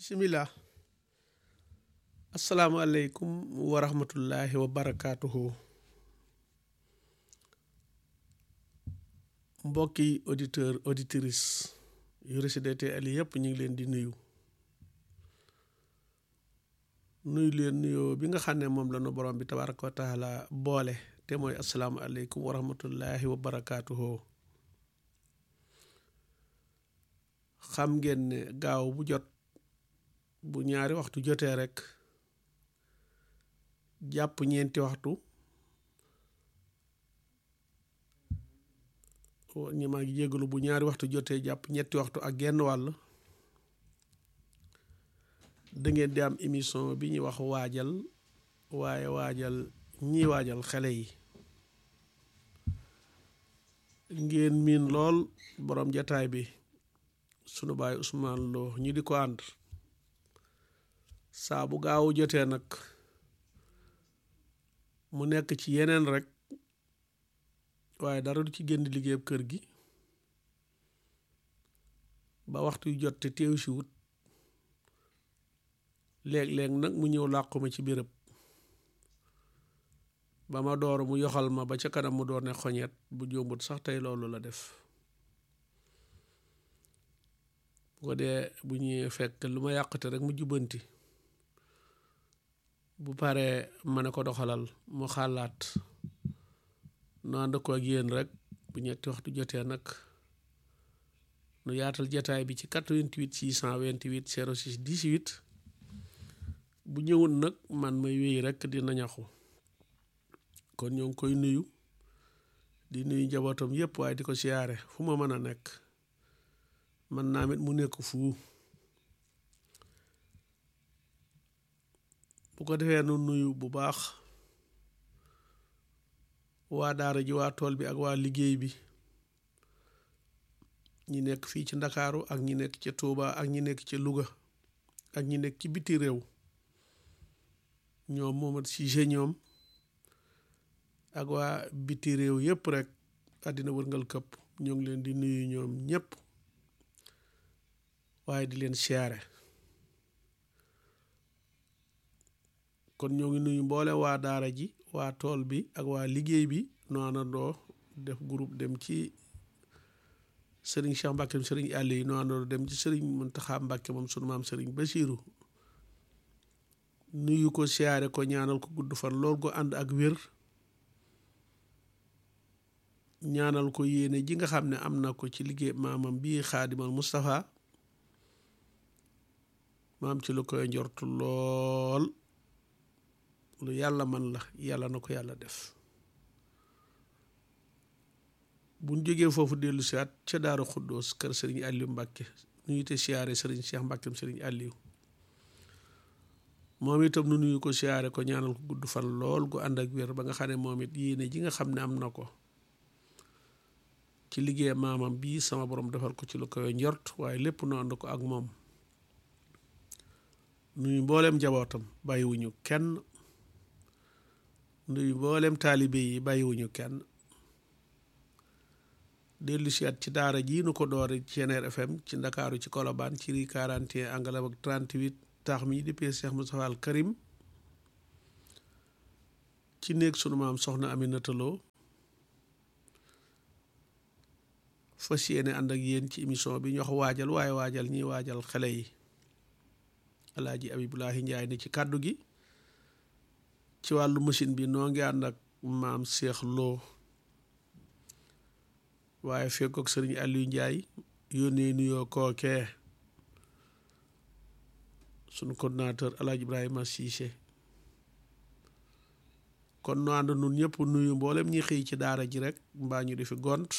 bisimilah asalaamualeykum wa rahmatullahi wa barakaatuhu mbokki auditeur auditrice yu Rachid Ali yëpp ñu ngi leen di nuyu nuyu leen nuyoo bi nga xam ne moom la nu borom bi tabaraka wa taala boole te mooy asalaamualeykum wa rahmatullahi wa barakaatuhu xam ngeen ne gaaw bu jot bu ñaari waxtu jotee rek jàpp ñeenti waxtu ñi maa ngi jégalu bu ñaari waxtu jotee jàpp ñetti waxtu ak genn wàll da ngeen di am émission bi ñuy wax waajal waaye waajal ñiy waajal xale yi ngeen miin lool borom jataay bi sunu baay Ousmane Lo ñu di ko ànd saa bu gaaw jotee nag mu nekk ci yeneen rek waaye dara du ci génn liggéeyab kër gi ba waxtu yu jot te teew si wut léeg-léeg nag mu ñëw làqu ma ci béréb ba ma door mu yoxal ma ba ca kanam mu doon ne xoñeet bu jómbut sax tey loolu la def bu ko dee bu ñuy fekk lu ma yàqate rek mu jubbanti bu paree ma ne ko doxalal mu xalaat nu ànd ko ak yéen rek bu ñetti waxtu jotee nag nu yaatal jataay bi ci 88 628 06 18 bu ñëwul nag man may wéy rek dina ñaxu kon ñoo ngi koy nuyu di nuyu njabootam yépp waaye di ko siyaare fu ma mën a nekk man naa mit mu nekk fu bu ko defee nu nuyu bu baax waa daara ji waa tool bi ak waa liggéey bi ñi nekk fii ci ndakaaru ak ñi nekk ca Touba ak ñi nekk ca Louga ak ñi nekk ci biti réew ñoom moomat si ñoom ak waa biti réew yépp rek àddina wërngal këpp ñoo ngi leen di nuyu ñoom ñépp waaye di leen siyaare kon ñoo ngi nuyu mboole waa daara ji waa tool bi ak waa liggéey bi noo àndandoo def groupe dem ci sëriñ Cheikh Mbacke sëriñ àll yi noo àndandoo dem ci sëriñ Muntaxa Mbacke moom sunu maam sëriñ Basiiru nuyu ko siyaare ko ñaanal ko gudd fan lool go ànd ak wér ñaanal ko yéene ji nga xam ne am na ko ci liggéey maamam bii xaadimal Moustapha maam ci lu koy njortu lool lu yàlla man la yàlla na ko yàlla def buñ jógee foofu dellu si at ca Daaru Xuddoos kër sëriñ Aliou Mbàkke nuyu te siyaare sëriñ Cheikh Mbàkkem sëriñ Aliou moom itam nu nuyu ko siyaare ko ñaanal ko gudd fan lool gu ànd ak wér ba nga xam ne moom it yéene ji nga xam ne am na ko ci liggéey maamam bii sama borom defal ko ci lu koy njort waaye lépp nu ànd ko ak moom nuyu mbooleem njabootam bàyyiwuñu kenn nuyu mbooleem taalibe yi bàyyiwuñu kenn dellu si at ci daara jii nu ko doore ci Ceneer FM ci ndakaaru ci Kolobaan ci ri 41 angalam ak 38 taax mi di pee Cheikh Moustapha Al Karim ci néeg sunu maam soxna Aminata Lo fas yéene ànd ak yéen ci émission bi ñu wax waajal waaye waajal ñiy waajal xale yi alaaji Abibulahi Njaay ni ci kàddu gi ci wàllu machine bi noo ngi ànd ak maam Cheikh Lo waaye fekkook sëriñ Aliou Njaay yónnee nuyoo kookee sunu coordinateur alaaji Ibrahima Cissé kon nu ànd nun ñëpp nuyu mboolem ñi xëy ci daara ji rek mbaa ñu di fi gont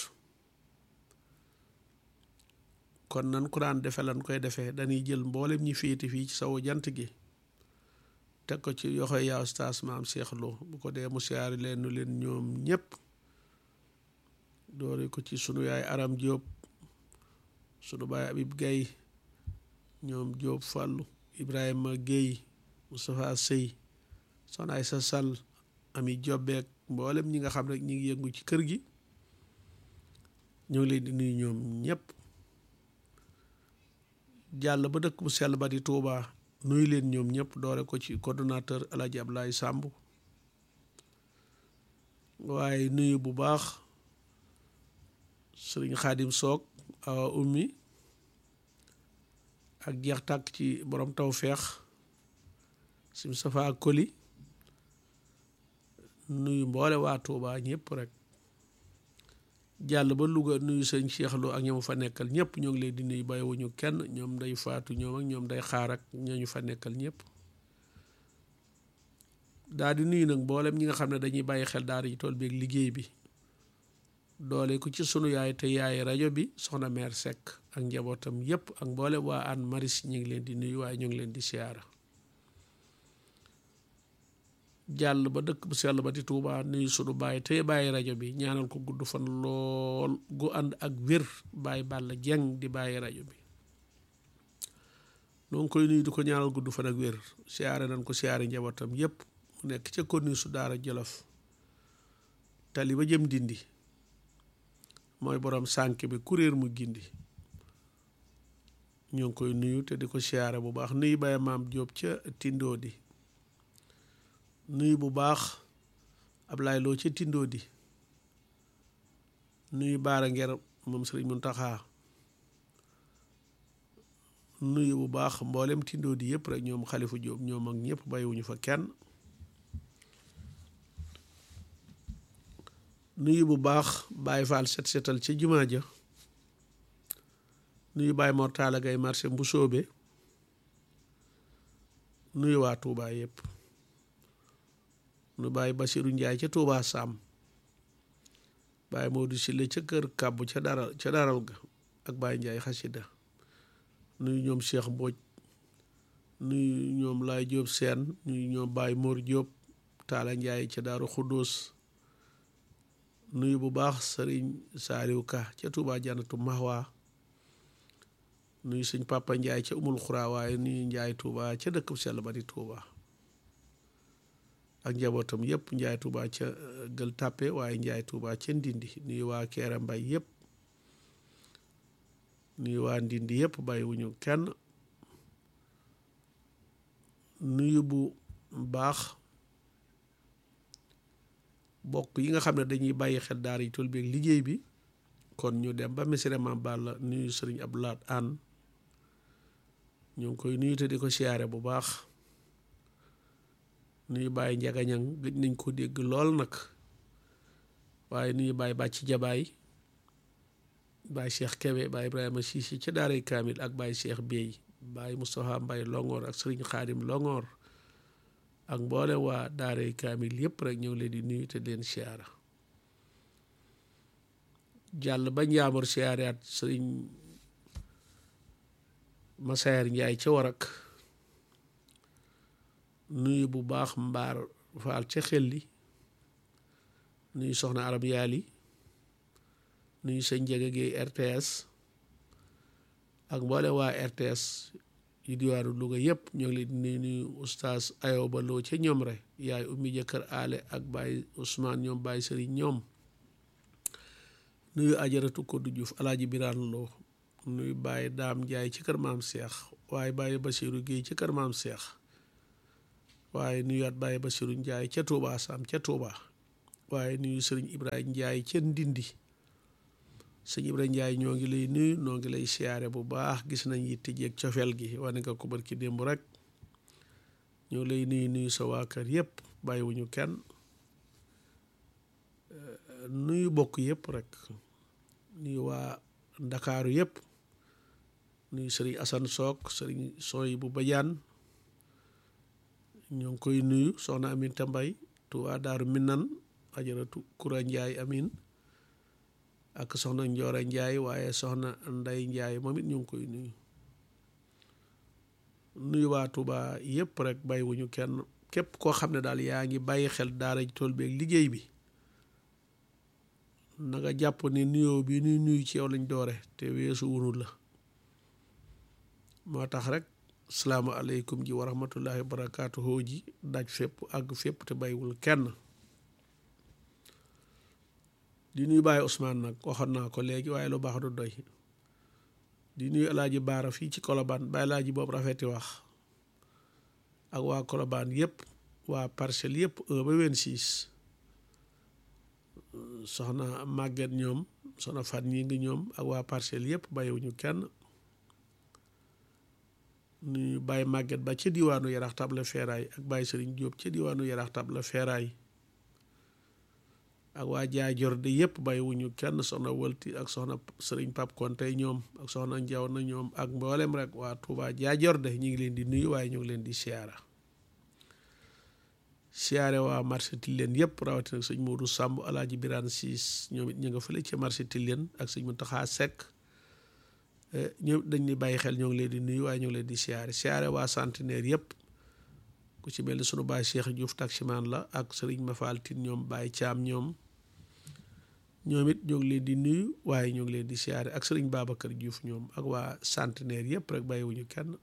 kon nan ko daan defe lan koy defee dañuy jël mboolem ñi féete fii ci sawu jant gi teg ko ci yoxoy yaa ustaas maam Cheikh Lo bu ko dee mu siyaari leen nu leen ñoom ñëpp doore ko ci sunu yaay Aram Diop sunu baay Habib Gaye ñoom Diop Fàllu Ibrahima Guèye Moustapha Sey soxna Aysa Sall ami jobbeek mboolem ñi nga xam rek ñi ngi yëngu ci kër gi ñoo ngi leen di nuyu ñoom ñëpp jàll ba dëkk bu sell ba di Touba nuyu leen ñoom ñëpp doore ko ci coordonnateur El Hadj Abdoulaye Samb waaye nuyu bu baax sëriñ Xaadim Soog awa ummi ak jeex tàkk ci borom taw feex sim safa ak koli nuyu mboole waa Touba ñëpp rek jàll ba Louga nuyu sëñ Cheikh Lo ak ñoom fa nekkal ñëpp ñoo ngi leen di nuyu bàyyiwuñu kenn ñoom day faatu ñoom ak ñoom day xaar ak ñooñu fa nekkal ñëpp daal di nuyu nag mboolem ñi nga xam ne dañuy bàyyi xel daara ji tool beeg liggéey bi doole ku ci sunu yaay te yaay rajo bi soxna meer Seck ak njabootam yëpp ak mboolem waa an maris ñu ngi leen di nuyu waaye ñu ngi leen di siyaara jàll ba dëkk bu sell ba di Touba nuyu sunu bàyyi tey bàyyi rajo bi ñaanal ko gudd fan lool gu ànd ak wér bàyyi Balla Jeng di bàyyi rajo bi noo ngi koy nuyu di ko ñaanal gudd fan ak wér siyaare nañ ko siyaare njabootam yépp mu nekk ca konni su daara Jolof tali ba jëm dindi mooy borom sànk bi kuréer mu gindi ñoo ngi koy nuyu te di ko siyaare bu baax nuyu bàyyi maam Jóob ca tindoo di nuyu bu baax Ablaay Loo ca tindoo di nuyu baara nger moom sëriñ Muntaxa nuyu bu baax mboolem tindoo di yëpp rek ñoom xalifu Jóob ñoom ak ñëpp bàyyiwuñu fa kenn nuyu bu baax Baay Faal set setal ca jumaa ja nuyu Baay Mor Taala Gay marché bu soobe nuyu waa Tuubaa yëpp nu bàyyi Basiru Njaay ca Tuubaa Saam bàyyi Moodu Sile ca kër kàbbu ca daral ca daral ga ak bàyyi Njaay xasida nuyu ñoom Cheikh Mbooj nuyu ñoom Laay Jóob Seen nuyu ñoom bàyyi Mor Jóob Taala Njaay ca Daaru Xuddoos nuyu bu baax Sëriñ Saaliw Ka ca Tuubaa Jannatu Mahwa nuyu suñ Papa Njaay ca Umul Xuraa waaye nuyu Njaay Tuubaa ca dëkk bu sell ba di Tuubaa ak njabootam yëpp njaay tuuba ca gël tàppe waaye njaay tuuba ca ndindi nuyu waa keera mbay yëpp nuyu waa ndindi yëpp bàyyiwuñu kenn nuyu bu baax bokk yi nga xam ne dañuy bàyyi xel daara yi tool bi ak liggéey bi kon ñu dem ba Missirah Mame Balla nuyu sëriñ Abdoulaat Ann ñu ngi koy nuyu te di ko siyaare bu baax nuyu bàyyi njagañang gëj nañ ko dégg lool nag waaye nuyu bàyyi bàcc jabaay bàyyi cheikh kebe bàyyi ibrahima siisi ca daaray kaamil ak bàyyi cheikh beey bàyyi moustapha mbay longoor ak sëriñ xaadim longoor ak mboole waa daaray kaamil yépp rek ñëw leen di nuyu te leen siyaara jàll ba njaamur siyaaraat sëriñ masayer njaay ca warak nuyu bu baax mbaar faal ca xelli nuyu soxna arab yaali nuyu sëñ Njega Géey RTS ak mboole waa RTS yu diwaanu Louga yëpp ñoo ngi leen di nuyu nuyu oustaz Ayoba Lo ca ñoom rek yaay ummi jëkkër aale ak Baye Ousmane ñoom Baye Sëriñ ñoom nuyu ajaratu ko du Juuf alaaji Biraan Lo nuyu Baye Daam Njaay ci kër maam Seex waaye Baye Basiiru Géey ci kër maam Seex waaye nuyuwaat Baye Basiru Njaay ca Touba Sam ca Touba waaye nuyu sëriñ Ibrahima Njaay ca Ndindi sëñ Ibrahima Njaay ñoo ngi lay nuyu noo ngi lay siyaare bu baax gis nañ yitte jeeg cofeel gi wane nga ko barki démb rek ñoo lay nuyu nuyu sa waa kër yëpp bàyyiwuñu kenn nuyu bokk yëpp rek nuyu waa Ndakaaru yëpp nuyu sëriñ Asan Sook sëriñ Sooy bu Bajaan ñoo ngi koy nuyu soxna Aminta Mbay Tuubaa Daaru Minan ajaratu Kura Njaay amin ak soxna Njoora Njaay waaye soxna Nday Njaay moom it ñu ngi koy nuyu nuyu waa Tuubaa yépp rek bàyyiwuñu kenn képp koo xam ne daal yaa ngi bàyyi xel daara ji tool bi ak liggéey bi na nga jàpp ne nuyoo bi nuy nuyu ci yow lañ doore te weesu wunu la moo tax rek salaamaaleykum ji wa rahmatullahi wa barakaatuhu ji daj fépp àgg fépp te bàyyiwul kenn di nuyu Baye Ousmane nag waxoon naa ko léegi waaye lu baax du doy di nuyu alaaji baara fii ci kolobaan ba alaaji boobu rafeti wax ak waa kolobaan yëpp waa parcelle yëpp 1 ba 26 soxna màgget ñoom soxna fan ñi ngi ñoom ak waa parcelle yëpp bàyyiwuñu kenn nuyu bàyyi màgget ba ca diwaanu yarax table feeraay ak bàyyi sëriñ Jóob ca diwaanu yarax table feeraay ak waa jaajor de yëpp bàyyiwuñu kenn soxna wëlti ak soxna sëriñ pap konte ñoom ak soxna njaw na ñoom ak mboolem rek waa Touba jaajor de ñu ngi leen di nuyu waaye ñu ngi leen di siyaara siyaare waa marché Tilène yëpp rawatina ak sëñ Modou Samb alaaji Birane Siis ñoom it ñu nga fële ci marché Tilène ak sëñ Mountakha Seck ñoom dañ ni bàyyi xel ñoo ngi leen di nuyu waaye ñoo ngi leen di siyaare siyaare waa centenaire yëpp ku ci mel ni sunu baay Cheikh Diouf taximaan la ak sëriñ Mafal Tine ñoom Baye Thiam ñoom ñoom it ñoo ngi leen di nuyu waaye ñoo ngi leen di siyaare ak sëriñ Babacar Diouf ñoom ak waa centenaire yëpp rek bàyyiwuñu kenn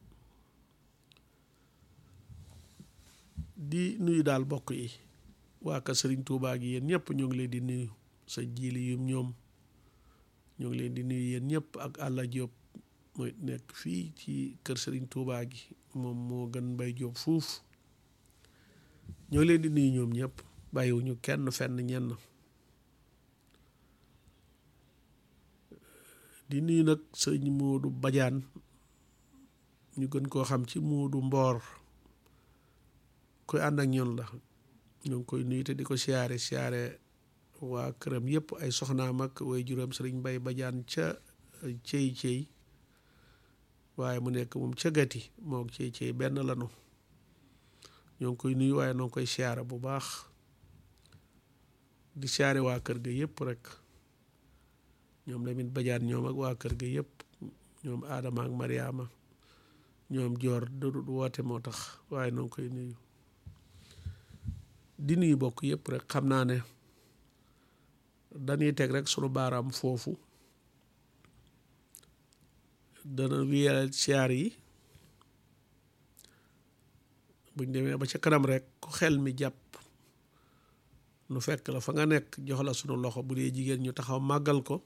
di nuyu daal bokk yi waa ka sëriñ Touba gi yéen ñëpp ñoo ngi leen di nuyu sa jiili yum ñoom ñoo ngi leen di nuyu yéen ñëpp ak Alla Diop mooy nekk fii ci kër sëriñ Touba gi moom moo gën Mbay Diop fuuf ñoo leen di nuyu ñoom ñëpp bàyyiwuñu kenn fenn ñenn di nuyu nag sëñ Moodu Bajaan ñu gën koo xam ci Moodu Mboor koy ànd ak ñun la ñoo ngi koy nuyu te di ko siyaare siyaare waa këram yëpp ay soxnaam ak way juróom sëriñ Mbay Bajaan ca cey cey waaye mu nekk moom ca gati moo cey cey benn lanu ñoo ngi koy nuyu waaye noo ngi koy siyaare bu baax di siyaare waa kër ga yëpp rek ñoom Lamin Bajaan ñoom ak waa kër ga yëpp ñoom Adama ak Mariama ñoom joor du woote moo tax waaye noo ngi koy nuyu di nuyu bokk yëpp rek xam naa ne dañuy teg rek sunu baaraam foofu dana wiyal siyaar yi buñ demee ba ca kanam rek ku xel mi jàpp nu fekk la fa nga nekk jox la sunu loxo bu dee jigéen ñu taxaw màggal ko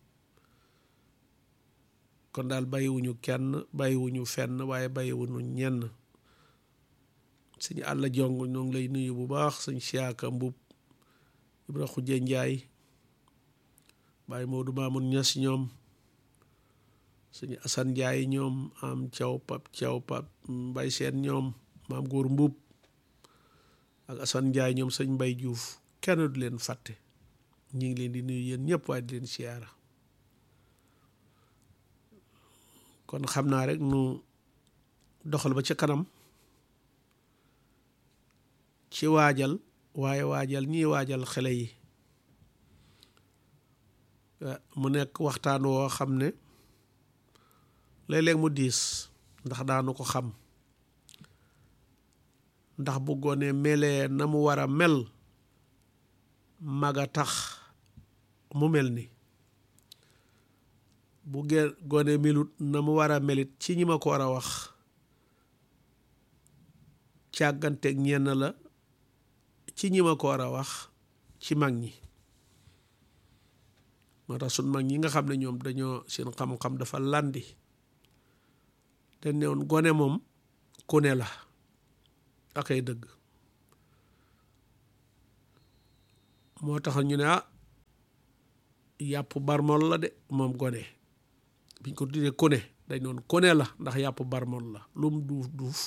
kon daal bàyyiwuñu kenn bàyyiwuñu fenn waaye bàyyiwuñu ñenn suñu àll jong ñoo ngi lay nuyu bu baax suñ siyaaka mbub ibra xujje njaay bàyyi Moodu Maamun Ñas ñoom suñu asan njaay ñoom am caw pap caw pap mbay seen ñoom maam góor mbub ak asan njaay ñoom sëñ mbay juuf kenn du leen fàtte ñi ngi leen di nuyu yéen ñëpp waaye di leen siyaara kon xam naa rek nu doxal ba ca kanam ci waajal waaye waajal ñii waajal xale yi mu nekk waxtaan woo xam ne léeg-léeg mu diis ndax daanu ko xam ndax bu gone melee na mu war a mel mag a tax mu mel ni bu ge gone melut na mu war a melit ci ñi ma ko war a wax càgganteeg ñenn la ci ñi ma ko war a wax ci mag ñi moo tax sun mag ñi nga xam ne ñoom dañoo seen xam-xam dafa landi te newoon gone moom ku ne la akay dëgg moo tax ñu ne ah yàpp barmol la de moom gone biñ ko tuddee kone dañ noon kone la ndax yàpp barmol la lum duuf duuf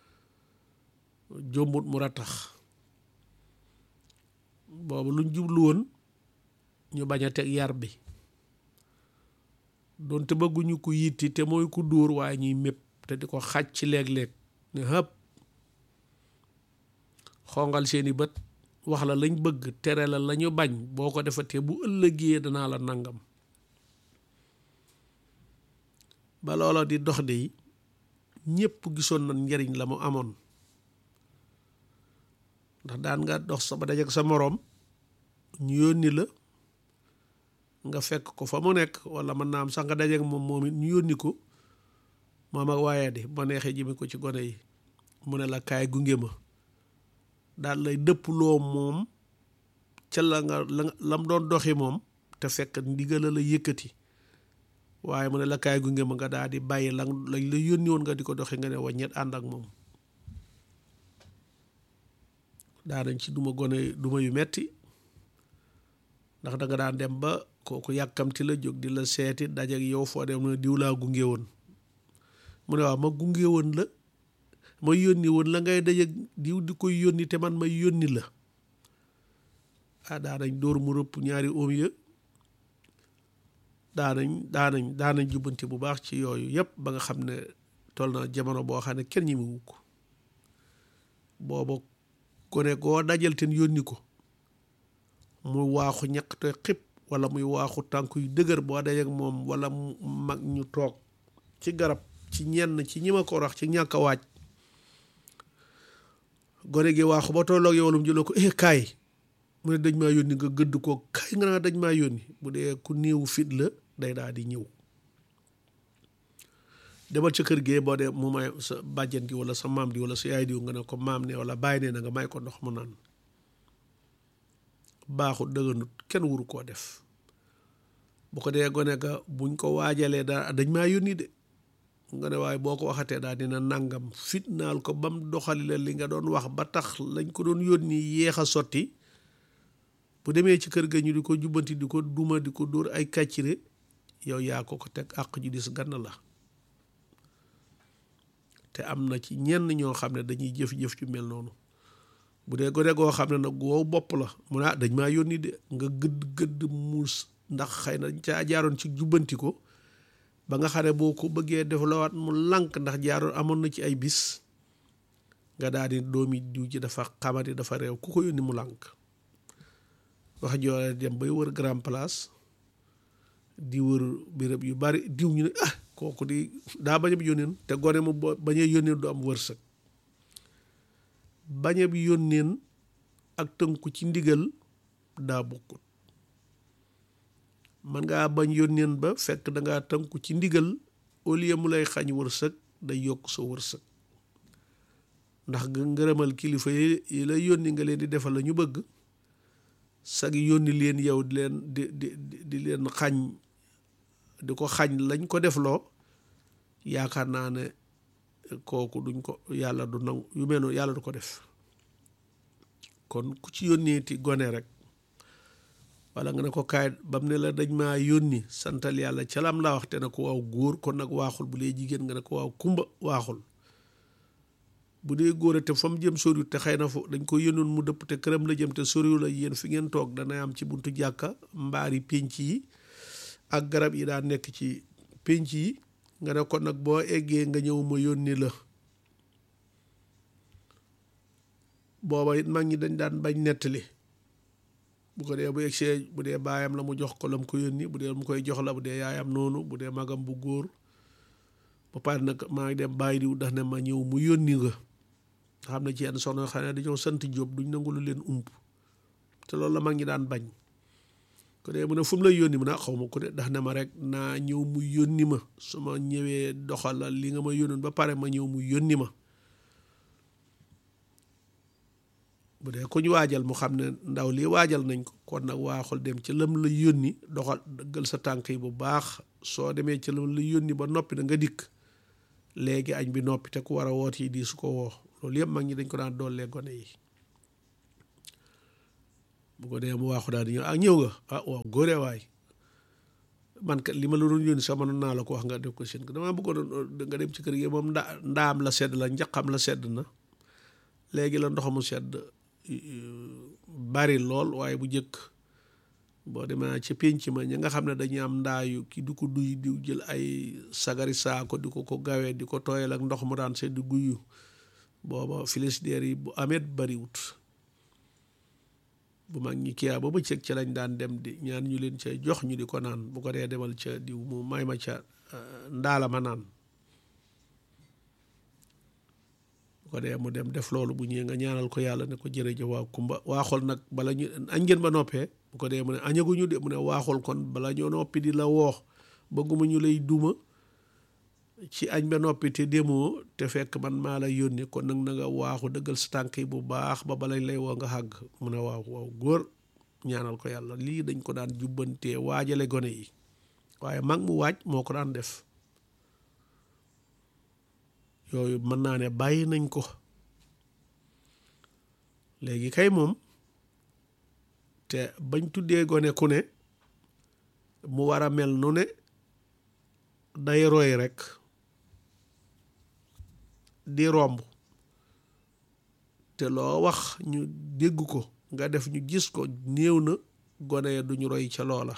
jombut mu rattax boobu luñ jublu woon ñu bañ a teg yar bi doonte bëgguñu ko yitti te mooy ku dóor waaye ñuy mépp te di ko xaj ci léeg-léeg ne hëpp xongal seeni bët wax la lañ bëgg tere la lañu bañ boo ko defatee bu ëllëgee danaa la nangam ba loola di dox de yi ñépp gisoon na njariñ la mu amoon ndax daan nga dox sa ba dajek sa moroom ñu yónni la nga fekk ko fa mu nekk wala mën naa am sax nga dajek moom moom it ñu yónni ko moom ak waaye di ma neexee jëme ko ci gone yi mu ne la kaay gunge ma daal lay dëpp loo moom ca la nga la lam doon doxi moom te fekk ndigala la yëkkati waaye mu ne la kaay gunge ma nga daal di bàyyi lan lañ la yónni woon nga di ko doxee nga ne waññet ànd ak moom daanañ ci duma gone duma yu metti ndax da nga daan dem ba kooku yàkkamti la jóg di la seeti dajak yow foo dem ne diw laa gunge woon mu ne waaw ma gunge woon la ma yónni woon la ngay dajak diw di koy yónni te man ma yónni la ah daanañ dóor mu rëpp ñaari oom ya daanañ daanañ daanañ jubbanti bu baax ci yooyu yëpp ba nga xam ne toll na jamono boo xam ne kenn ñi mu wukk booba gone goo dajal ten yónni ko muy waaxu ñaq te xib wala muy waaxu tànk yu dëgër boo dajek moom wala mu mag ñu toog ci garab ci ñenn ci ñi ma ko wax ci ñàkk a waaj gone gi waaxu ba tolloog yow walum jëloo ko eh kaay mu ne dañ maa yónni nga gëdd ko kaay nga naa dañ maa yónni bu dee ku néewu fit la day daal di ñëw demal ca kër gee boo dee mu may sa bàjjen gi wala sa maam di wala sa yaay diw nga ne ko maam ne wala bàyyi nee na nga may ko ndox mu naan baaxut dëgganut kenn wuru koo def bu ko dee gone ga buñ ko waajalee daa dañ maa yónni de nga ne waaye boo ko waxatee daal dina nangam fitnaal ko bam doxali la li nga doon wax ba tax lañ ko doon yónni yéex a sotti bu demee ci kër ga ñu di ko jubbanti di ko duma di ko dóor ay kàccire yow yaa ko ko teg àq ju dis gann la te am na ci ñenn ñoo xam ne dañuy jëf-jëf ci mel noonu bu dee gone goo xam ne nag wow bopp la mu ne dañ maa yónni de nga gëdd gëdd muus ndax xëy na dañ caa jaaroon ci jubbanti ko ba nga xam ne boo ko bëggee def lawaat mu lànk ndax jaaroon amoon na ci ay bis nga daal di doomi diw ci dafa xamati dafa réew ku ko yónni mu lànk wax joole dem bay wër grand place di wër béréb yu bari diw ñu ne ah kooku di daa bañ a yónneen te gone mu bañee yónneen du am wërsëg bañ a yónneen ak tënku ci ndigal daa bokkut man ngaa bañ yónneen ba fekk dangaa tënku ci ndigal au lieu mu lay xañ wërsëg day yokk sa wërsëg ndax nga ngërëmal kilifa yi la yónni nga leen di defal la ñu bëgg sag yónni leen yow di leen di di di leen xañ di ko xañ lañ ko defloo yaakaar naa ne kooku duñ ko yàlla du nangu yu mel noonu yàlla du ko def kon ku ci yónneeti gone rek wala nga ne ko kaay bam ne la dañ maa yónni santal yàlla ca lam laa wax te ne ko waaw góor kon nag waaxul bu dee jigéen nga ne ko waaw kumba waaxul bu dee góor te fa mu jëm soriwut te xëy na fo dañ ko yónnoon mu dëpp te këram la jëm te soriwul la yéen fi ngeen toog danay am ci buntu jàkka mbaari pénc yi ak garab yi daa nekk ci pénc yi nga ne ko nag boo eggee nga ñëw ma yónni la booba it mag ñi dañ daan bañ nettali bu ko dee bu egsee bu dee baayam la mu jox ko la mu ko yónni bu dee mu koy jox la bu dee yaayam noonu bu dee magam bu góor ba pare nag maa ngi dem bàyyi diw ndax ne ma ñëw mu yónni nga xam ne ci yenn soxna xam ne dañoo sant Jóob duñ nangu lu leen ump te loolu la mag ñi daan bañ ko dee mu ne fu mu lay yónni mu ne xaw ma ko de ndax ne ma rek naa ñëw mu yónni ma su ma ñëwee doxalal li nga ma yónnoon ba pare ma ñëw mu yónni ma bu dee ku ñu waajal mu xam ne ndaw lii waajal nañ ko kon nag waaxul dem ci lam la yónni doxal dëggal sa tànk yi bu baax soo demee ci lam la yónni ba noppi na nga dikk léegi añ bi noppi te ku war a woot yi di su ko woo loolu yëpp mag ñi dañ ko daan doollee gone yi bu ko dee mu waaxu daal di ñëw ah ñëw nga ah waaw góoree waay man kat li ma la doon yónni sax mënoon naa la ko wax nga def ko seen damaa bëggoon nga dem ci kër gi moom ndaa ndaam la sedd la njaqam la sedd na léegi la ndoxamu sedd bari lool waaye bu njëkk boo demee ci pénc ma ñi nga xam ne dañuy am ndaayu ki di ko duy di jël ay sagari saako di ko ko gawee di ko tooyal ak ndox mu daan sedd guyu booba filisdeer yi bu amet bariwut bu mag ñi kiyaa ba bëccëg ci lañ daan dem di ñaan ñu leen ca jox ñu di ko naan bu ko dee demal ca diw mu may ma ca ndaala ma naan ko dee mu dem def loolu bu ñëwee nga ñaanal ko yàlla ne ko jërëjëf waa kumba waaxol nag bala ñu añ ngeen ba noppee bu ko dee mu ne añaguñu de mu ne waaxol kon bala ñoo noppi di la woox bëgguma ñu lay duma ci añ ba noppi te demoo te fekk man maa la yónni kon nag na nga waaxu dëggal sa tànk yi bu baax ba balañ lay woo nga xàgg mu ne waaw waaw góor ñaanal ko yàlla lii dañ ko daan jubbantee waajale gone yi waaye mag mu waaj moo ko daan def yooyu mën naa ne bàyyi nañ ko léegi kay moom te bañ tuddee gone ku ne mu war a mel nu ne day roy rekk di romb te loo wax ñu dégg ko nga def ñu gis ko néew na gone ya duñu roy ca loola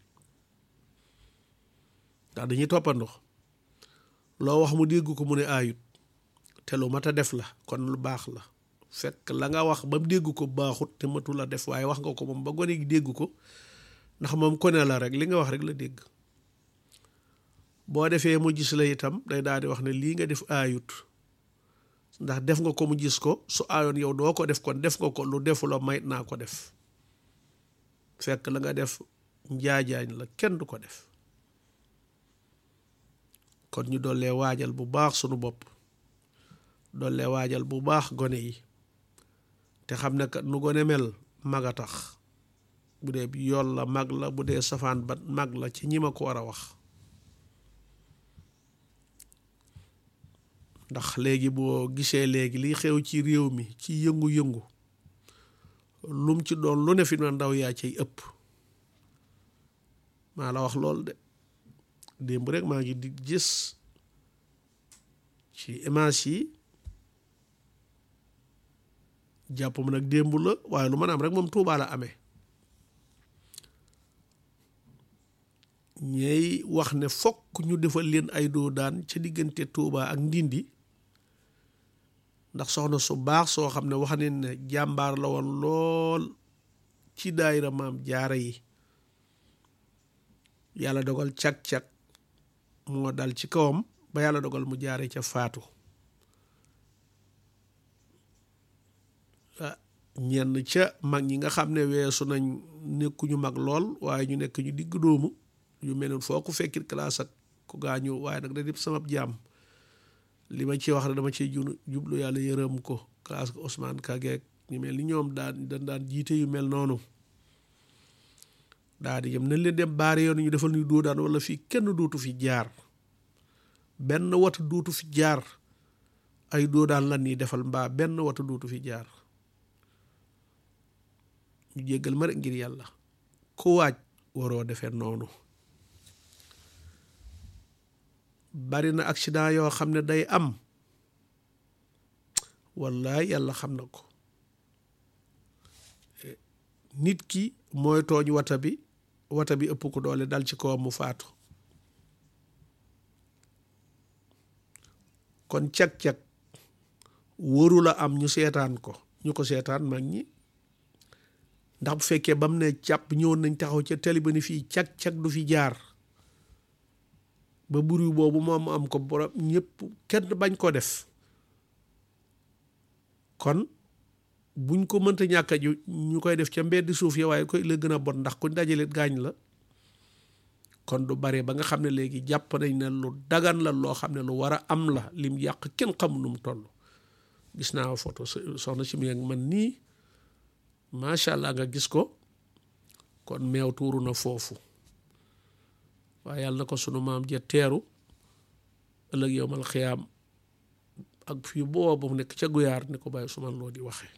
ndax dañuy toppandoo loo wax mu dégg ko mu ne aayut te lu mat a def la kon lu baax la fekk la nga wax ba mu dégg ko baaxut te matu la def waaye wax nga ko moom ba gone gi dégg ko ndax moom kone la rek li nga wax rek la dégg boo defee mu gis la itam day daal di wax ne lii nga def aayut ndax def nga ko mu gis ko su aayoon yow doo ko def kon def nga ko lu defula mayit naa ko def fekk la nga def njaajaañ la kenn du ko def kon ñu dollee waajal bu baax sunu bopp dollee waajal bu baax gone yi te xam ne kat nu gone mel mag a tax bu dee yool la mag la bu dee safaan ba mag la ci ñi ma ko war a wax ndax léegi boo gisee léegi liy xew ci réew mi ci yëngu-yëngu lum ci doon lu ne fi na ndaw yaa cay ëpp maa la wax lool de démb rek maa ngi di gis ci image yi jàpp ma nag démb la waaye lu mën a am rek moom Tuubaa la amee ñey wax ne fokk ñu defal leen ay doo daan ca diggante Tuubaa ak Ndindi ndax soxna su baax soo xam ne wax ne ne jàmbaar la woon lool ci daayira maam jaara yi yàlla dogal cag-cag moo dal ci kawam ba yàlla dogal mu jaare ca faatu ñenn ca mag ñi nga xam ne weesu nañ nekkuñu mag lool waaye ñu nekk ñu digg doomu yu mel ne foo ko fekkit classe ak ku gaañu waaye nag da dip sama jaam li ma ci wax rek dama ciy junu jublu yàlla yërëm ko classe ko Ousmane Kageek ñu mel ni ñoom daan dañ daan jiite yu mel noonu daa di yëm nañ leen dem baari yoon ñu defal ñu doo daan wala fii kenn dootu fi jaar benn wata dootu fi jaar ay doo daan lan nii defal mbaa benn wata dootu fi jaar ñu jéggal ma rek ngir yàlla ku waaj waroo defee noonu bari na accident yoo xam ne day am wallaay yàlla xam na ko nit ki mooy tooñ wata bi wata bi ëpp ko doole dal ci kawam mu faatu kon cag-cag wóoru la am ñu seetaan ko ñu ko seetaan mag ñi ndax bu fekkee ba mu ne càpp ñëwoon nañ taxaw ca tali ba ni fii cag-cag du fi jaar ba buri boobu moom am ko borom ñëpp kenn bañ ko def kon buñ ko mënta ñàkk ju ñu koy def ca mbeddi suuf ya waaye koy la gën a bon ndax kuñ dajalit gaañ la kon du bare ba nga xam ne léegi jàpp nañ ne lu dagan la loo xam ne lu war a am la lim yàq kenn xamu nu mu toll gis naa photo soxna si mi ak man nii macha allah nga gis ko kon meew tuuru na foofu waaye yàlla na ko sunu maam ja teeru ëllëg yowmal xiyaam ak fii booba mu nekk ca guyaar ni ko bàyyi suman loo di waxee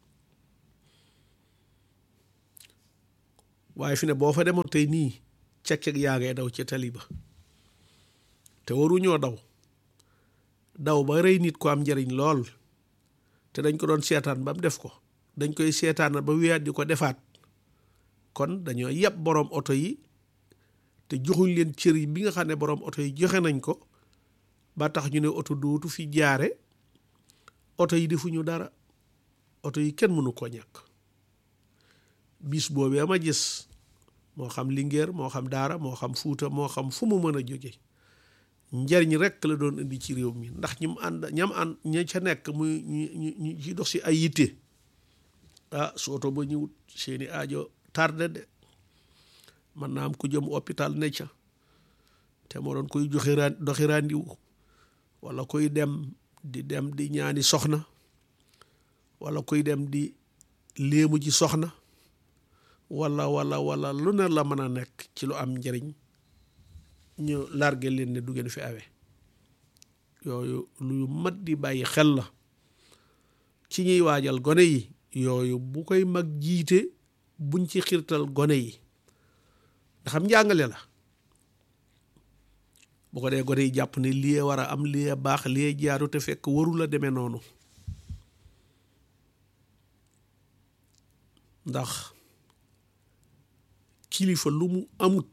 waaye fi ne boo fa demoon tey nii cek-cek yaa ngay daw ci tali ba te waruñoo daw daw ba rey nit ko am njariñ lool te dañ ko doon seetaan ba mu def ko dañ koy seetaan ba wiyaat di ko defaat kon dañoo yàpp boroom oto yi te joxuñ leen cër yi bi nga xam ne boroom oto yi joxe nañ ko ba tax ñu ne oto dootu fi jaare oto yi defuñu dara oto yi kenn mënu ko ñàkk bis boobee ma gis moo xam Linguère moo xam Daara moo xam Fuuta moo xam fu mu mën a jóge njariñ rekk la doon indi ci réew mi ndax ñi mu ànd ñam ànd ña ca nekk muy ñu ñu ci dox si ay yitte ah su oto ba ñëwut seeni aajo tardé de mën naa am ku jëm hôpital ne ca te moo doon koy joxe ran doxi randiwu wala koy dem di dem di ñaani soxna wala koy dem di léemu ji soxna wala wala wala lu ne la mën a nekk ci lu am njëriñ ñu largué leen ne du ngeen fi awe yooyu lu mat di bàyyi xel la ci ñuy waajal gone yi yooyu bu koy mag jiite buñ ci xirtal gone yi nga xam njàngale la bu ko dee gone yi jàpp ne lii war a am lii baax lii jaaru te fekk waru la demee noonu ndax kilifa lu mu amut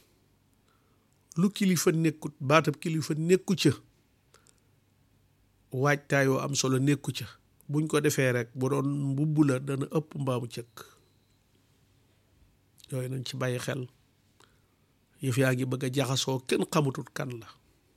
lu kilifa nekkut baatab kilifa nekku ca waajtaayoo am solo nekku ca buñ ko defee rek bu doon mbubb la dana ëpp mbaamu cëkk yooyu nañ ci bàyyi xel yëf yaa ngi bëgg a jaxasoo kenn xamutut kan la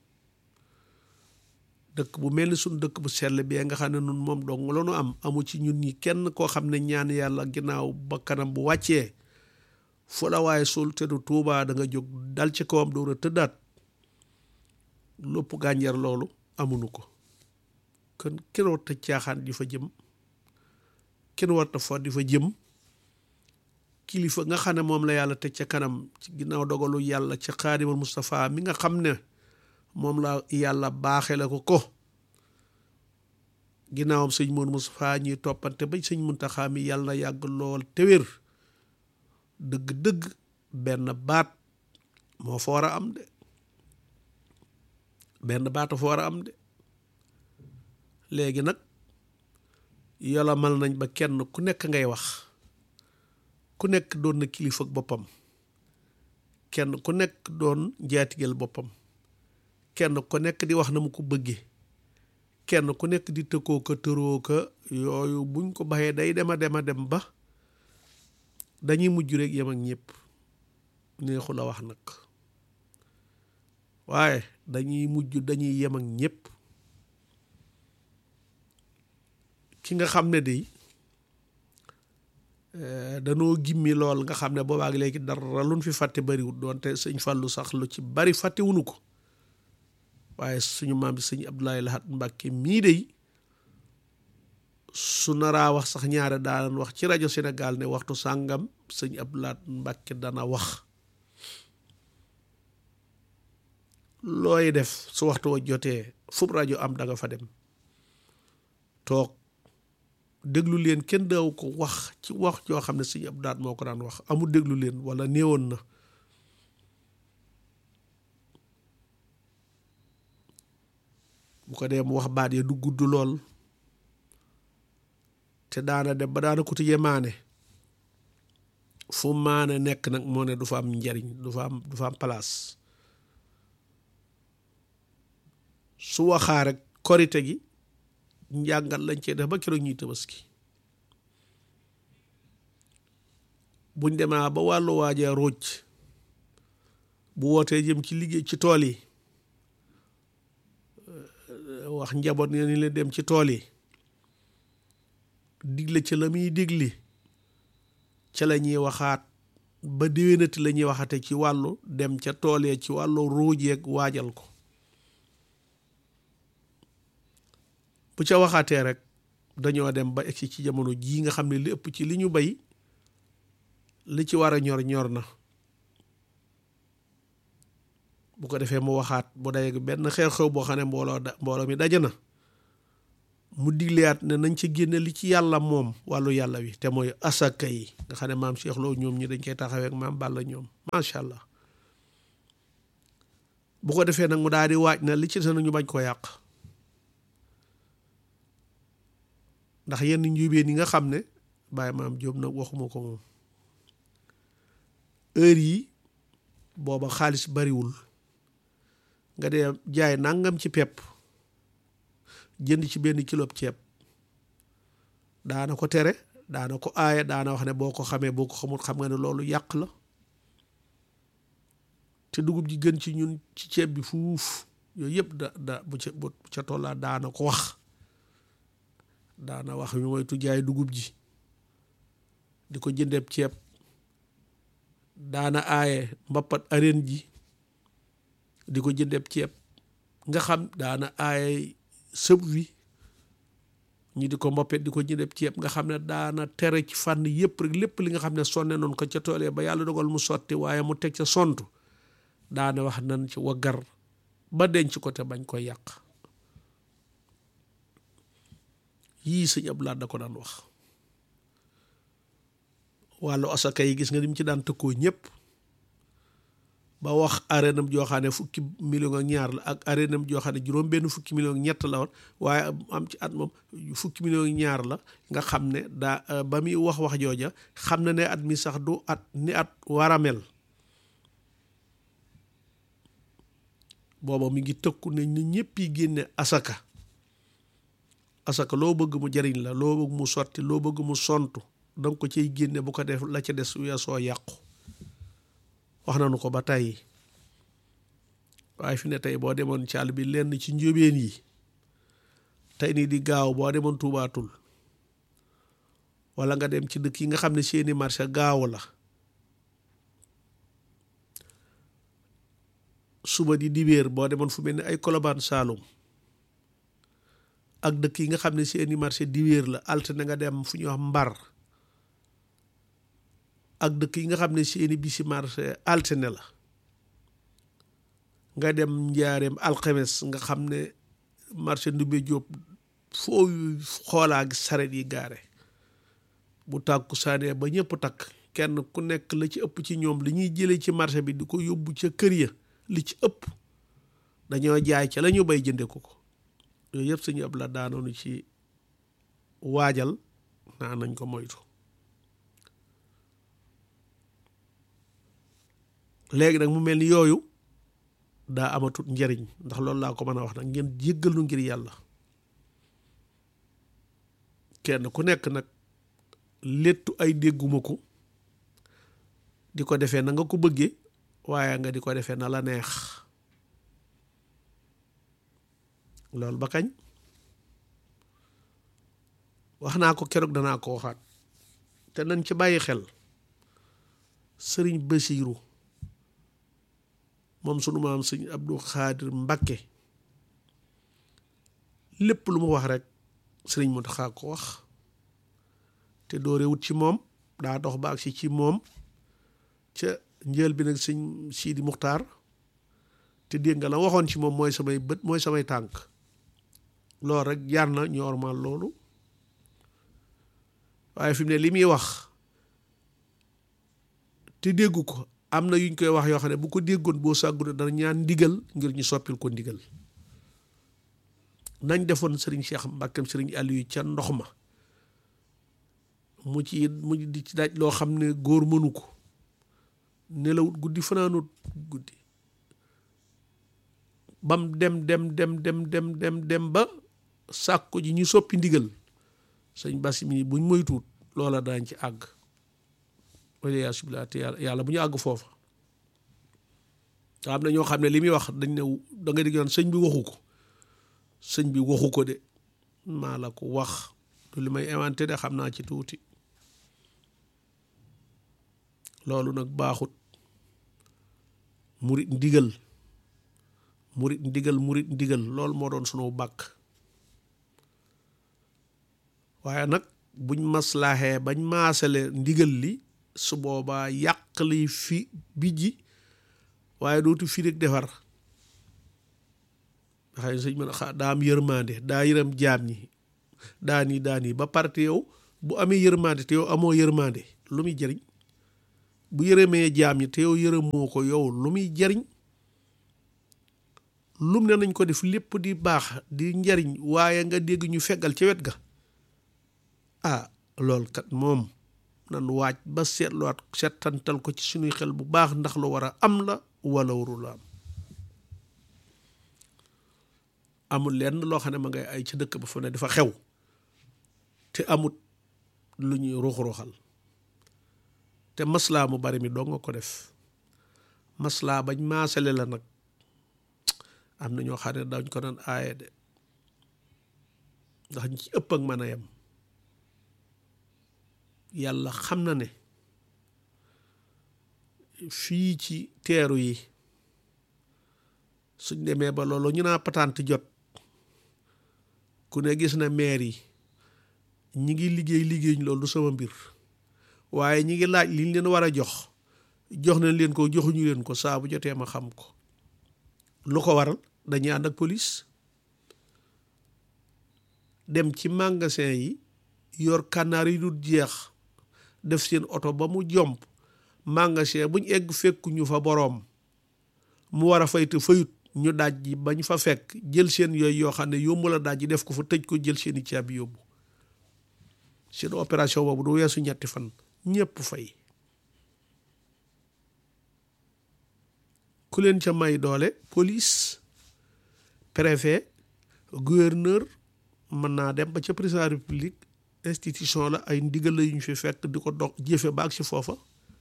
dëkk bu mel ni suñ dëkk bu sell bi nga xam ne nun moom dong la nu am amu ci ñun ñi kenn koo xam ne ñaan yàlla ginnaaw ba kanam bu wàccee fu la waaye suul te du tuubaa da nga jóg dal ci kawam door a tëddaat lopp gànjar loolu amunu ko kon kenn warta caaxaan di fa jëm kenn warta fa di fa jëm kilifa nga xam ne moom la yàlla teg ca kanam ci ginnaaw dogalu yàlla ca xaadimal Moustapha mi nga xam ne moom la yàlla baaxe la ko ko ginnaawam sëñ Moon Moustapha ñuy toppante ba sëñ Muntaxa mi yàlla na yàgg lool te wér dëgg-dëgg benn baat moo fa war a am de benn baat fa war a am de léegi nag yolomal nañ ba kenn ku nekk ngay wax ku nekk doon na kilifa ak boppam kenn ku nekk doon njaatigeel boppam kenn ku nekk di wax na mu ko bëggee kenn ku nekk di tëkkoo ko tëroo ko yooyu buñ ko baxee day dema dema dem ba dañuy mujj rek yem ak ñëpp neexu la wax nag waaye dañuy mujj dañuy yem ak ñëpp ki nga xam ne day danoo gimmi lool nga xam ne boobaag léegi dara luñ fi fàtte bariwut doonte sëñ Fàllu sax lu ci bari fàttewunu ko waaye suñu maam bi sëñ Abdoulaye Lahat Mbàkke mii day su naraa wax sax ñaare daan wax ci rajo Sénégal ne waxtu sàngam sëñ Abdoulaye Mbàkke dana wax looy def su waxtu wa jotee fub rajo am da nga fa dem toog déglu leen kenn daaw ko wax ci wax joo xam ne sëñ Abdoulaye moo ko daan wax amul déglu leen wala néewoon na bu ko dee mu wax baat ya du gudd lool te daana dem ba daana ko tijjee maane fu maane nekk nag moo ne du fa am njariñ du fa am du fa am place su waxaa rek korite gi njàngat lañ cee def ba keroog ñuy tabaski buñ demaa ba wàllu waaja róoj bu wootee jëm ci liggéey ci tool yi wax njaboot ne ni leen dem ci tool yi digle ca la muy digli ca la ñuy waxaat ba déwénati la ñuy waxate ci wàllu dem ca tool ya ci wàllu róojeeg waajal ko bu ca waxaatee rek dañoo dem ba egsi ci jamono jii nga xam ne li ëpp ci li ñu bay li ci war a ñor ñor na bu ko defee mu waxaat bu dayeg benn xew-xew boo xam ne mbooloo da mbooloo mi daje na mu digleyaat ne nañ ci génne li ci yàlla moom wàllu yàlla wi te mooy asaka yi nga xam ne maam Cheikh Lo ñoom ñi dañ koy taxawee ak maam Balla ñoom macha allah bu ko defee nag mu daal di waaj na li ci des ñu bañ koo yàq ndax yenn njuubeen yi nga xam ne bàyyi maam Jóob nag waxuma ko moom heure yi booba xaalis bariwul nga dee jaay nangam ci pepp jënd ci benn kilo ceeb daana ko tere daana ko aaye daana wax ne boo ko xamee boo ko xamul xam nga ne loolu yàq la te dugub ji gën ci ñun ci ceeb bi fuuf yooyu yëpp da da bu ca bu ca tollaa daana ko wax daana wax ñu moytu jaay dugub ji di ko jëndeeb ceeb daana aaye mbappat areen ji di ko jëndeeb ceeb nga xam daana aaye sëb wi ñi di ko mboppet di ko jëndeeb ceeb nga xam ne daana tere ci fànn yëpp rek lépp li nga xam ne sonne noonu ko ca toolee ba yàlla dogal mu sotti waaye mu teg ca sontu daane wax nan ci waggar ba denc ko te bañ koy yàq yii sëñ Abdou Lahad da ko daan wax wàllu asaka yi gis nga ni mu ci daan tëkkoo ñëpp ba wax arénam joo xam ne fukki million ak ñaar la ak arénam joo xam ne juróom benn fukki million ak ñett la woon waaye am ci at moom fukki million ak ñaar la nga xam ne daa ba muy wax wax jooja xam na ne at mi sax du at ni at war a mel booba mi ngi tëkku ne ni ñëpp yi génne asaka asaka loo bëgg mu jariñ la loo bëgg mu sotti loo bëgg mu sontu danga ko ciy génne bu ko def la ca des weesoo yàqu wax nañu ko ba tey waaye fi ne tey boo demoon ci àll bi lenn ci njóobeen yi tey nii di gaaw boo demoon tuubaatul wala nga dem ci dëkk yi nga xam ne seeni marché gaaw la suba di dibéer boo demoon fu mel ni ay kolobaan saalum ak dëkk yi nga xam ne seeni marché dibéer la altine nga dem fu ñuy wax mbar ak dëkk yi nga xam ne seeni bisi marché altine la nga dem njaareem alxemes nga xam ne marché ndumbe jóob foo xoolaa gi saret yi gaare bu tàkku saanee ba ñëpp takk kenn ku nekk la ci ëpp ci ñoom li ñuy jëlee ci marché bi di ko yóbbu ca kër ya li ci ëpp dañoo jaay ca la ñu bay jënde ko ko yooyu yëpp suñu ab la daanoonu ci waajal naa nañ ko moytu léegi nag mu mel ni yooyu daa amatut njariñ ndax loolu laa ko mën a wax nag ngeen jéggal nu ngir yàlla kenn ku nekk nag léttu ay dégguma ko di ko defee na nga ko bëggee waaye nga di ko defee na la neex loolu ba kañ wax naa ko keroog danaa ko waxaat te nañ ci bàyyi xel sëriñ Basiiru moom sunu maam sëñ Abdou Xaadir Mbakke lépp lu mu wax rek sëriñ Muntaxa ko wax te doorewut ci moom daa dox ba agsi ci moom ca njël bi nag sëñ Sidi Muxtaar te dégg nga la waxoon ci moom mooy samay bët mooy samay tànk loolu rek jaar na ñu ormal loolu waaye fi mu ne li muy wax te déggu ko am na yuñ koy wax yoo xam ne bu ko déggoon boo sàggune dana ñaan ndigal ngir ñu soppil ko ndigal nañ defoon sëriñ Cheikh Mbàkkeem sëriñ Aliou ca ndox ma mu ci mu di ci daaj loo xam ne góor mënu ko nelawut guddi fanaanut guddi bam dem dem dem dem dem dem dem ba sàkko ji ñu soppi ndigal sëñ basi mi buñ moytuut loola daañ ci àgg wala subila te yàlla bu ñu àgg foofa am na ñoo xam ne li muy wax dañ ne da nga digg naan sëñ bi waxu ko sëñ bi waxu ko de maa la ko wax du li may inventé de xam naa ci tuuti loolu nag baaxut murit ndigal murit ndigal murit ndigal loolu moo doon sunu bàkk waaye nag buñ maslaaxee bañ maasale ndigal li su boobaa yàq li fi bijji waaye dootu fi rek defar xëy sëñ mën a daa am yërmande daa yërëm jaam ñi daa nii daa nii ba parte yow bu amee yërmande te yow amoo yërmande lu muy jariñ bu yërëmee jaam ñi te yow yërëmoo ko yow lu muy jariñ lum ne nañ ko def lépp di baax di njariñ waaye nga dégg ñu feggal ca wet ga ah lool kat moom nan waaj ba seetluwaat seetantal ko ci suñuy xel bu baax ndax lu war a am la wala warul am amul lenn loo xam ne ma ngay ay ci dëkk ba fa ne dafa xew te amut lu ñuy ruux-ruuxal te maslaa mu bari mi doo nga ko def maslaa bañ maasale la nag am na ñoo xam ne dañ ko naan aaye de ndax ñi ci ëpp ak mën a yem yàlla xam na ne fii ci teeru yi suñ demee ba loolu ñu naa patante jot ku ne gis na maire yi ñi ngi liggéey liggéey loolu du sama mbir waaye ñi ngi laaj liñ leen war a jox jox nañ leen ko joxuñu leen ko saa bu jotee ma xam ko lu ko waral dañuy ànd ak police dem ci magasin yi yor kànnaar yi dul jeex def seen oto ba mu jomp magasin buñ egg fekkuñu fa boroom mu war a fay te fayut ñu daaj ji bañ fa fekk jël seen yooyu yoo xam ne yomb la daaj ji def ko fa tëj ko jël seeni caabi yóbbu seen opération boobu du weesu ñetti fan ñépp fay ku leen ca may doole police préfet gouverneur mën naa dem ba ca président république institution la ay ndigal la yu ñu fi fekk di ko dox jëfe baag si foofa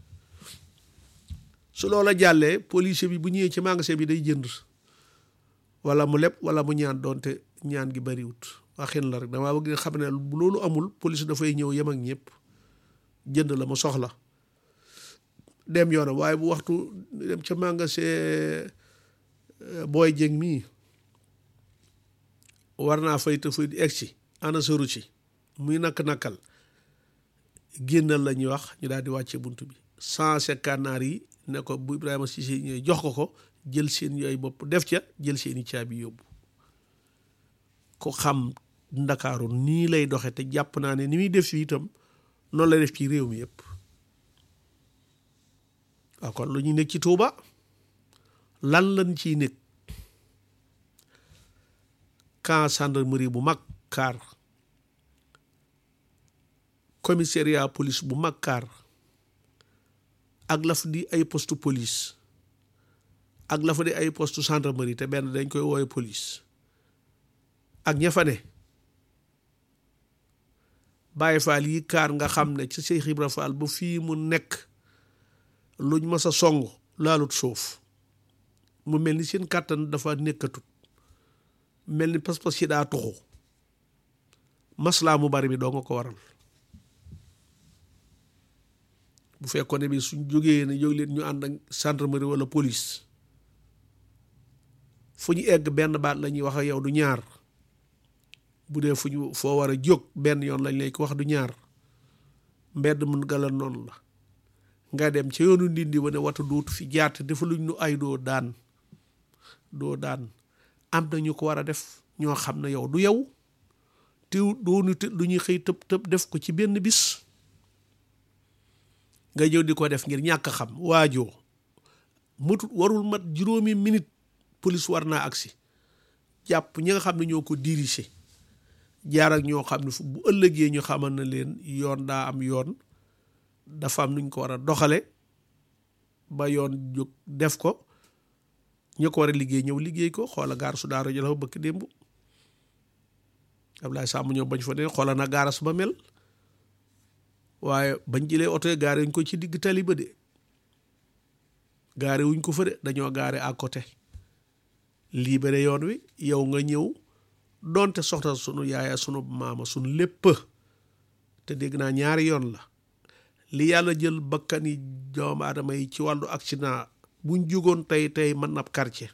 su loola jàllee policier bi bu ñëwee ci magasin bi day jënd wala mu leb wala mu ñaan doonte ñaan gi bariwut waxin la rek damaa bëgg nga xam ne loolu amul police dafay ñëw yem ak ñëpp jënd la mu soxla dem yoonam waaye bu waxtu dem ca magasin booy jëng mii war naa fay te fay di egg si ana sëru ci muy nakk-nakkal génnal la ñuy wax ñu daal di wàcce bunt bi cent kànnaar yi ne ko bu Ibrahima Cissé ñëwee jox ko ko jël seen yooyu bopp def ca jël seeni caabi yóbbu ko xam ndakaaru nii lay doxe te jàpp naa ne ni muy def fii itam noonu lay def ci réew mi yëpp waaw kon lu ñuy nekk ci Tuuba lan lañ ciy nekk camp gendarmerie bu mag kaar commissariat police bu mag kaar ak la fa di ay poste police ak la fa di ay poste gendarmerie te benn dañ koy woowe police ak ña fa ne Baay Faal yi kaar nga xam ne ci Seex Ibra Faal ba fii mu nekk luñ mas a song laalut suuf mu mel ni seen kàttan dafa nekkatut mel ni pas-pas yi daa tuxu maslaa mu bari bi doo nga ko waral bu fekkoon ne bi suñ jógee ne jóg leen ñu ànd ak gendarmerie wala police fu ñu egg benn baat la ñuy wax ak yow du ñaar bu dee fu ñu foo war a jóg benn yoon lañ lay ko wax du ñaar mbedd mun gala noonu la nga dem ca yoonu ndindi wane wata dootu fi jaat dafa luñ nu ay doo daan doo daan am na ñu ko war a def ñoo xam ne yow du yow te doonu te lu ñuy xëy tëb tëb def ko ci benn bis nga ñëw di ko def ngir ñàkk xam waajoo matut warul mat juróomi minute police war naa agsi jàpp ñi nga xam ne ñoo ko dirigé jaar ak ñoo xam ne fu bu ëllëgee ñu xamal na leen yoon daa am yoon dafa am nuñ ko war a doxale ba yoon jóg def ko ñu ko war a liggéey ñëw liggéey ko xoola gaar su daaro jëla fa bëkk démb Ablaye Samb ñëw bañ fa ne xoola na gaaras ba mel waaye bañ jëlee oto yi gaare wuñ ko ci digg tali ba de gaare wuñ ko fa de dañoo gaare à côté libéré yoon wi yow nga ñëw donte soxna sunu yaaya sunu maama sunu lépp te dégg naa ñaari yoon la li yàlla jël bakkani doomu aadama yi ci wàllu accident buñ jógoon tey tey mën na quartier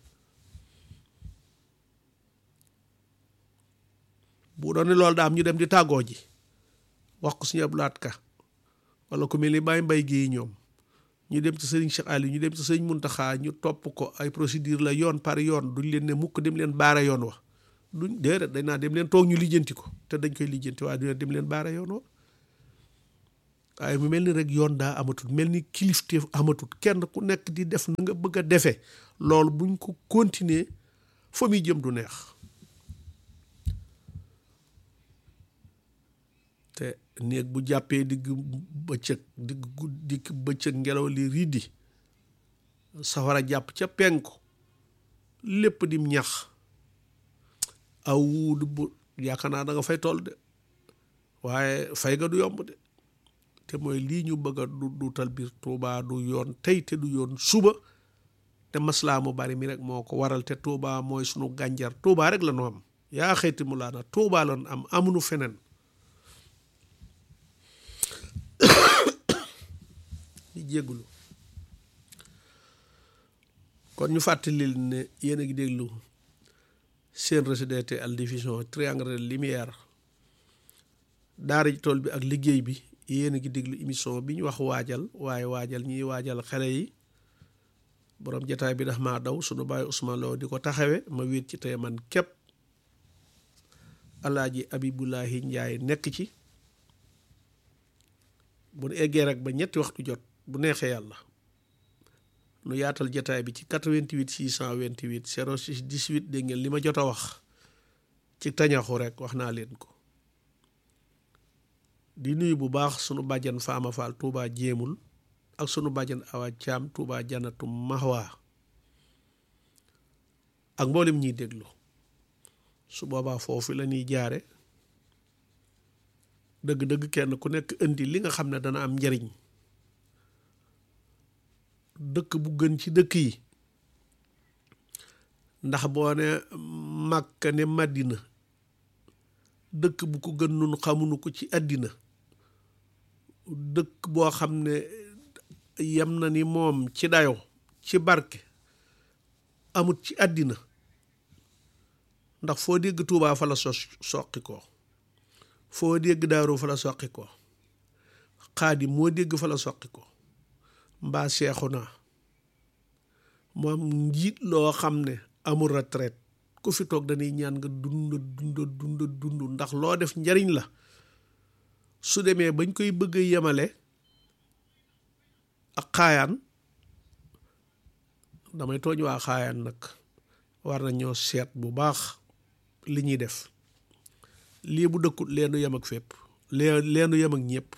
bu doon ne loolu daa am ñu dem di tàggoo ji wax ko suñu ablaat ka wala ku mel ni Baye Mbaye Guèye ñoom ñu dem ci sëriñ Cheikh Aliou ñu dem ci sëriñ Muntaxa ñu topp ko ay procédure la yoon par yoon duñ leen ne mukk dem leen baara yoon wa duñ déedéet dañ naa dem leen toog ñu lijjanti ko te dañ koy lijjanti waaye duñ dem leen baara yoon wa waaye mu mel ni rek yoon daa amatul mel ni kilifteef amatul kenn ku nekk di def na nga bëgg a defee loolu buñ ko continuer fa muy jëm du neex te néeg bu jàppee digg bëccëg digg digg bëccëg ngelaw li riddi safara jàpp ca penku lépp dim ñax aw wuudu bu yaakaar naa da nga fay toll de waaye fay ga du yomb de te mooy lii ñu bëgg a du duutal biir Touba du yoon tey te du yoon suba te maslaa mu bari mi rek moo ko waral te Touba mooy sunu gànjar Touba rek la nu am yaa xeyti mu laana Touba lan am amunu feneen di jéggulu kon ñu fàttali ne yéen a ngi déglu seen RCDT Al Diffusion triangle de lumière daara ji tool bi ak liggéey bi yéen a ngi déglu émission bi ñu wax waajal waaye waajal ñiy waajal xale yi borom jataay bi dax maa daw sunu bàyyi Ousmane Lo di ko taxawe ma wéet ci tey man képp alaaji Abibulahi Njaay nekk ci bu nu eggee rek ba ñetti waxtu jot bu neexee yàlla nu yaatal jataay bi ci 88 628 06 18 dégg ngeen li ma jot a wax ci tañaxu rek wax naa leen ko di nuyu bu baax sunu bàjjan Faama Fall Touba jéemul ak sunu bàjjan Awa Caam Touba Janatu Mahwa ak mboolem ñiy déglu su boobaa foofu la ñuy jaare dëgg-dëgg kenn ku nekk indi li nga xam ne dana am njariñ dëkk bu gën ci dëkk yi ndax boo ne Màkka ne Madina dëkk bu ko gën nun xamuñu ko ci àddina dëkk boo xam ne yem na ni moom ci dayo ci barke amut ci àddina ndax foo dégg Tuubaa fa la so soqi ko foo dégg Daaru fa la soqi ko Xaadim moo dégg fa la soqi ko mbaa seexu naa moom njiit loo xam ne amul retraite ku fi toog dañuy ñaan nga dund dund dund dund ndax loo def njariñ la su demee bañ koy bëgg a yemale ak xaayaan damay tooñ waa xaayaan nag war na ñoo seet bu baax li ñuy def lii bu dëkkut leenu yem ak fépp lee leenu yem ak ñëpp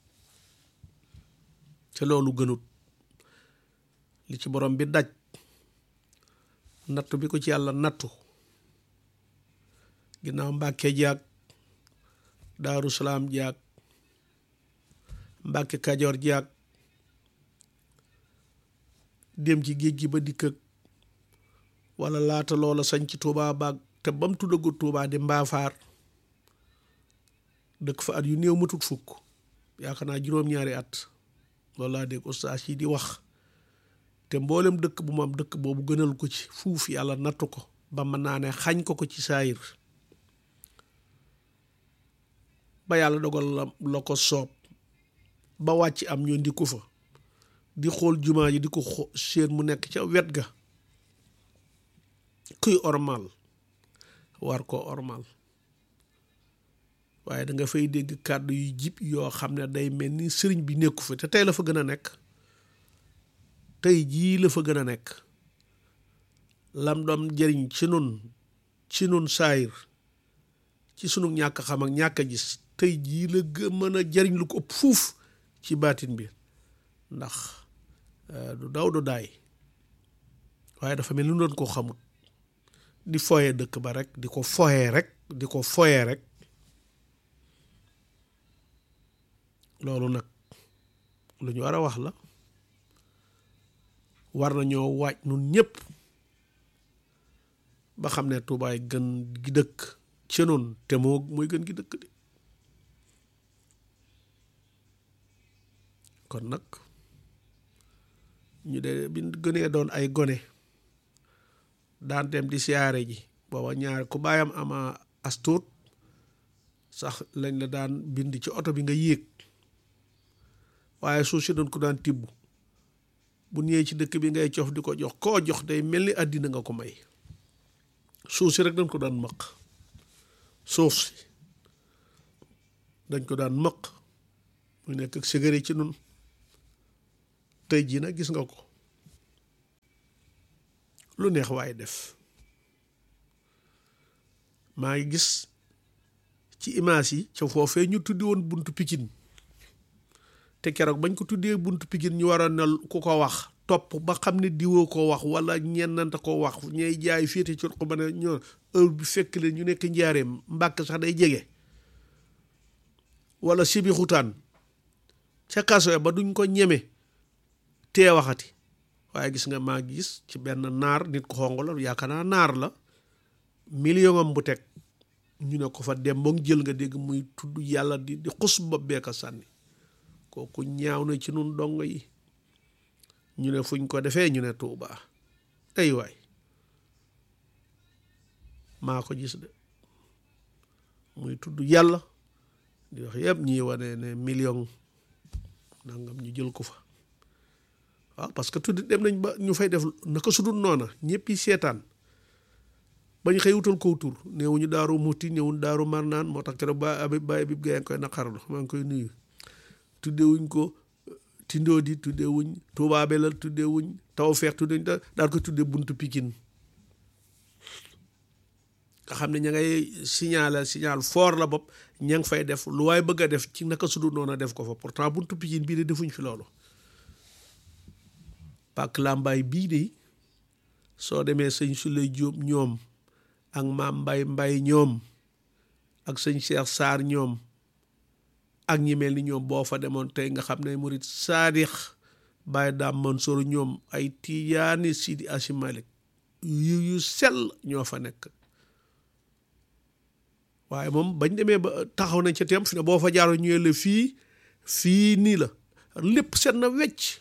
te loolu gënut li ci borom bi daj nattu bi ko ci yàlla nattu ginnaaw mbàkke jaag daaru salaam jaag mbàkke kajoor jaag dem ci géej gi ba dikk ak wala laata loola sañ ci tuubaa baag te bam tuddagut tuubaa di mbaafaar dëkk fa at yu néew matut fukk yaakaar naa juróom-ñaari at loolu laa dégg ustaas yi di wax te mboolem dëkk bu mu am dëkk boobu gënal ko ci fuuf yàlla nattu ko ba mën naa ne xañ ko ko ci saayir ba yàlla dogal la la ko soob ba wàcc am ñoo ndi ko fa di xool jumaa ji di ko xo seen mu nekk ca wet ga kuy ormal war ko ormal waaye da nga fay dégg kàddu yu jib yoo xam ne day mel ni sëriñ bi nekku fa te tey la fa gën a nekk tey jii la fa gën a nekk lam doom jëriñ ci nun ci nun saayir ci sunu ñàkk xam ak ñàkk a gis tey jii la gën mën a jëriñ lu ko ëpp fuuf ci baatin bi ndax du daw du daay waaye dafa mel ni doon koo xamut di foye dëkk ba rek di ko foye rek di ko foye rek loolu nag lu ñu war a wax la war nañoo waaj nun ñëpp ba xam ne tuubaay gën gi dëkk ci noonu te moo mooy gën gi dëkk de kon nag ñu de bi gënee doon ay gone daan dem di siyaare ji booba ñaar ku baayam ama astuut sax lañ la daan bind ci oto bi nga yéeg waaye suuf si doon ko daan tibb bu ñëwee ci dëkk bi ngay cof di ko jox koo jox day mel ni àddina nga ko may suuf si rek dañ ko daan maq suuf si dañ ko daan maq mu nekk ak sigari ci nun tey jii nag gis nga ko lu neex waaye def maa ngi gis ci image yi ca foofee ñu tuddi woon buntu Pikine te keroog bañ ko tuddee buntu Pikine ñu waroon na ku ko wax topp ba xam ne diwoo ko wax wala ñennanta ko wax ñay jaay féete ci ko ba ne ñoo heure bi fekk leen ñu nekk njaareem mbàkk sax day jege wala sibi xutaan ca kaso ba duñ ko ñeme tee waxati waaye gis nga maa gis ci benn naar nit ko xong la yaakaar naa naar la million am bu teg ñu ne ko fa dem ba jël nga dégg muy tudd yàlla di di xus bopp beeka sànni kooku ñaaw na ci nun dongo yi ñu ne fuñ ko defee ñu ne Tuuba ay waay maa ko gis de muy tudd yàlla di wax yëpp ñii wane ne million nangam ñu jël ko fa waaw parce que tuddi dem nañ ba ñu fay def naka sudul noona ñëpp yi seetaan bañ xëy wutal ko tur néewuñu daaru muti néewuñu daaru marnaan moo tax keroog ba abi bàyyi bi gaa ngi koy naqarlu maa ngi koy nuyu tuddewuñ ko tindoo di tuddewuñ Tuubaa Belal tuddewuñ Tawfeex tuddewuñ daal ko tudde buntu Pikin nga xam ne ña ngay signalé signal fort la bopp ña ngi fay def lu waay bëgg a def ci naka sudul noona def ko fa pourtant buntu Pikin bii de defuñ fi loolu pàkk làmbaay bii de soo demee sëñ Suley Jóob ñoom ak maam mbay mbay ñoom ak sëñ Cheikh Sarr ñoom ak ñi mel ni ñoom boo fa demoon tey nga xam ne murit saadix Baye Daam Mansour ñoom ay tiyaani Sidi Asi Malik yu yu sell ñoo fa nekk waaye moom bañ demee ba taxaw nañ ca teem fi ne boo fa jaaroo ñëwee la fii fii nii la lépp set na wecc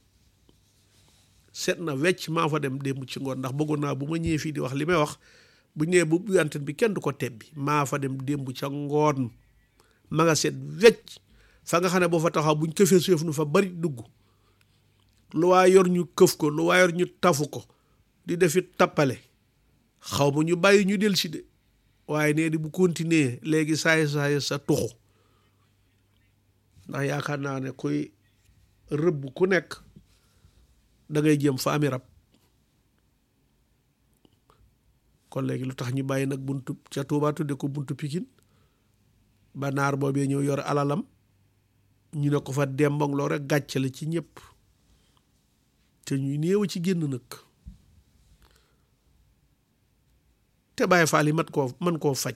set na wecc maa fa dem démb ci ngoon ndax bëggoon naa bu ma ñëwee fii di wax li may wax bu ñëwee bu bu antenne bi kenn du ko tebbi maa fa dem démb ca ngoon ma nga set wecc fa nga xam ne boo fa taxaw buñ këfee suuf nu fa bari dugg lu waa yor ñu këf ko lu waa yor ñu tafu ko di defi tappale xaw ma ñu bàyyi ñu del si de waaye nee di bu continuer léegi saay saay sa tuxu ndax yaakaar naa ne kuy rëbb ku nekk da ngay jëm fa ami rab kon léegi lu tax ñu bàyyi nag buntu ca Tuubaa tudde ko buntu Pikin ba naar boobee ñëw yor alalam ñu ne ko fa dembong loo rek gàcce la ci ñëpp te ñuy néew ci génn nag te Baay Faal yi mat koo man koo faj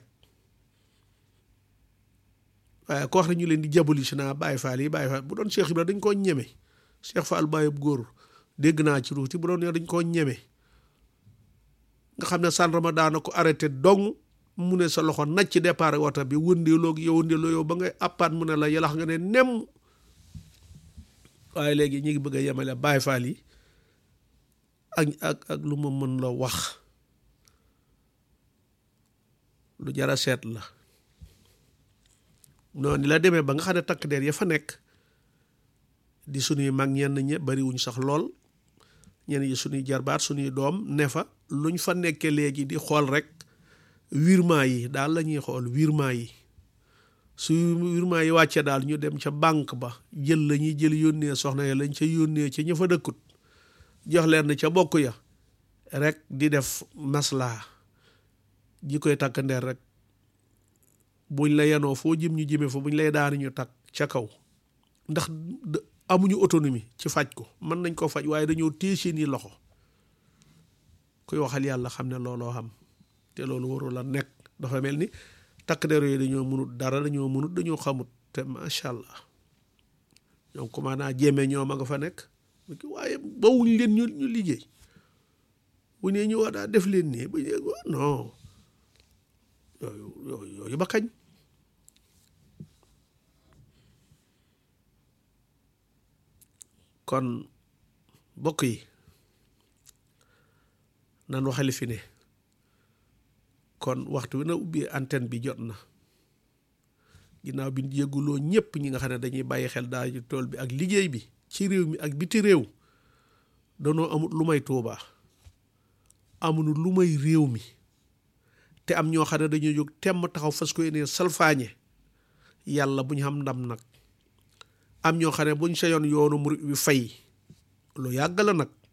waaye ko wax ne ñu leen di jaboli si naa Baay Faal yi Baay Faal bu doon Cheikh Ibra dañ koo ñeme Cheikh Fall Baayub góor dégg naa ci ruuti bu doon yow dañ koo ñeme nga xam ne sàndarma daana ko arrêté dong mu ne sa loxo nacc ci départ wata bi wëndeeloo yow wëndeeloo yow ba ngay appaat mu ne la yalax nga ne nem waaye léegi ñu ngi bëgg a yemale Baay Faal yi ak ak ak lu ma mën la wax lu jara seet la noonu la demee ba nga xam ne takk der ya fa nekk di suñuy mag ñenn ñe bariwuñ sax lool ñenn yi suñuy jarbaat suñuy doom ne fa luñ fa nekkee léegi di xool rek virement yi daal la ñuy xool virement yi su virement yi wàccee daal ñu dem ca banque ba jël la ñuy jël yónnee soxna ya lañ ca yónnee ca ña fa dëkkut jox leen ca bokk ya rek di def maslaa ji koy takk ndeer rek buñ la yenoo foo jëm ñu jëmee fa buñ lay daani ñu takk ca kaw ndax amuñu autonomie ci faj ko mën nañ koo faj waaye dañoo téye seeni loxo kuy waxal yàlla xam ne looloo xam te loolu warul a nekk dafa mel ni takk der yooyu dañoo mënut dara dañoo mënut dañoo xamut te macha allah ñoom commandant jéeme ñoom a nga fa nekk waaye bawuñ leen ñu ñu liggéey bu nee ñu waa daa def leen nii bu ñu non yooyu yooyu yooyu ba kañ kon bokk yi nan waxali fi ne kon waxtu wi na ubbi antenne bi jot na ginnaaw bi yëguloo ñëpp ñi nga xam ne dañuy bàyyi xel daal ci tool bi ak liggéey bi ci réew mi ak biti réew danoo amut lu may Tuubaa amuñu lu may réew mi te am ñoo xam ne dañoo jóg temm taxaw fas ko yéene salfaañe yàlla bu ñu xam ndam nag am ñoo xam ne buñ sa yoon yoonu murit wi fay lu yàgg la nag